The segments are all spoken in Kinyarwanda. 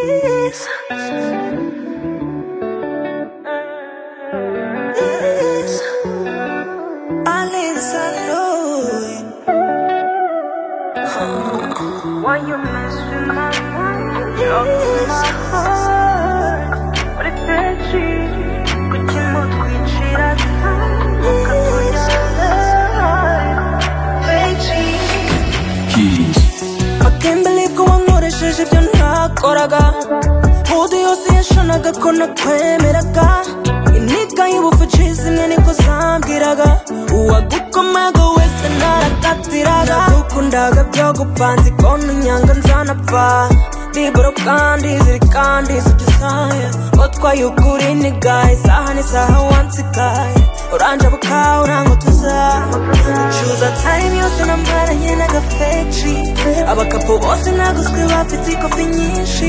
Remix. Why you mess with my mind? You're my heart. Uretse kugira ngo twicira akembele ko wankoresheje ibyo ntakoraga mpudu yose yashanaga ko nakwemeraga intiga y'ubufucizi imwe niko zambwiraga uwagukomaga wese narakatiraga nagukundaga byo gupanze konti unyanga nzanapfa ndiboro kandi ziri kandi zibyisaye utwaye ukuri ni gahe isaha n'isaha wansikaye oranje bukawe urango tuzaba Nicuza time yose nambaranye n'agafeji abakapo bose naguzwe bafite ikofi nyinshi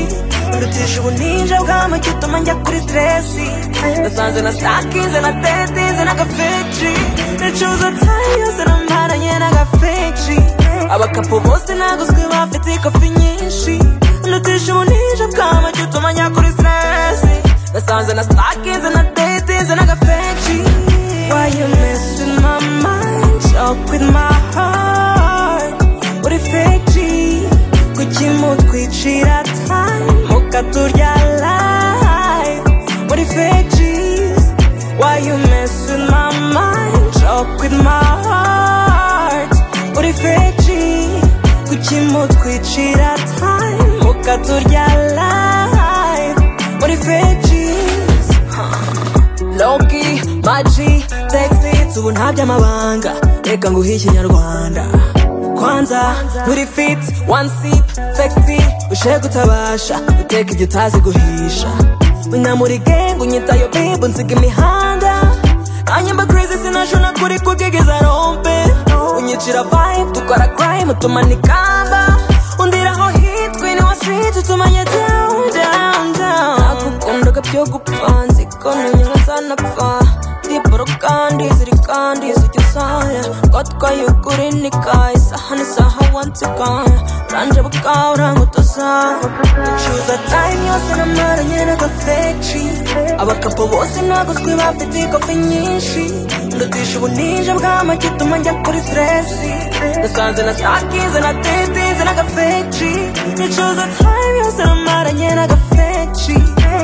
ndutije ubunija bw'amagi utuma njya kuri dresi nasanze na sakinze na tetinze n'agafeji nicuza time yose nambaranye n'agafeji abakapo bose naguzwe bafite ikofi nyinshi ndutije ubunija bw'amagi utuma njya kuri dresi nasanze na sakinze na tetinze n'agafeji Why you messing my mind up with my heart? Uri fake G, kuki mutwicira time? Mukaturya life, uri fake G. Why you messing my mind up with my heart? Uri fake G, kuki mutwicira time? Mukaturya life, uri fake G. Loki, Maji, Texi, ubu ntabyo amabanga Reka nguhe ikinyarwanda Kwanza, nturi fit, one sip, fekti Ushe gutabasha, uteka igyo utazi guhisha Unyamuri gang, unyitayo babe, unsiga imihanda Anyamba crazy, sinashona kuri kubwigeza rompe Unyicira vibe, dukora crime, utumana ikamba Undiraho hit, queen wa street, utumanye down, down, down nakundaga byo gupanze ikona nyuma zanapfa ndiboro kandi ziri kandi zijya usaya twatwaye ukuri nikaye isaha n'isaha wansikaya uranje bwawe urangutoza ucuza time yose namaranye n'agafeji abakapo bose naguzwe bafite ikofi nyinshi ndutisha ubunije bw'amagi utuma njya kuri stresi nasanze na sakize na tetize n'agafeji nicuza time yose namaranye n'agafeji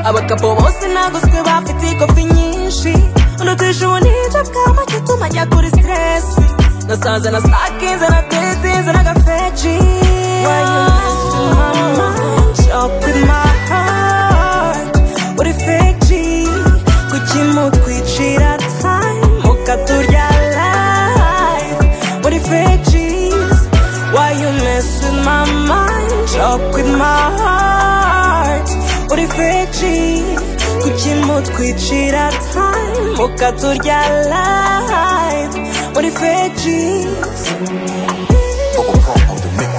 abagabo bose naguzwe bafite ikofi nyinshi ndutisha ubunije bw'amagi utuma njya kuri stresi nasanze na sakize na tetize n'agafeji Why you messing my mind up with my heart? Uri fake G, kuki mutwicira time? Mukaturya life, uri fake G's Why you messing my mind up with my heart? Uri fake G, kuki mutwicira time? Mukaturya life, uri fake G's Bubble Pop on the mix.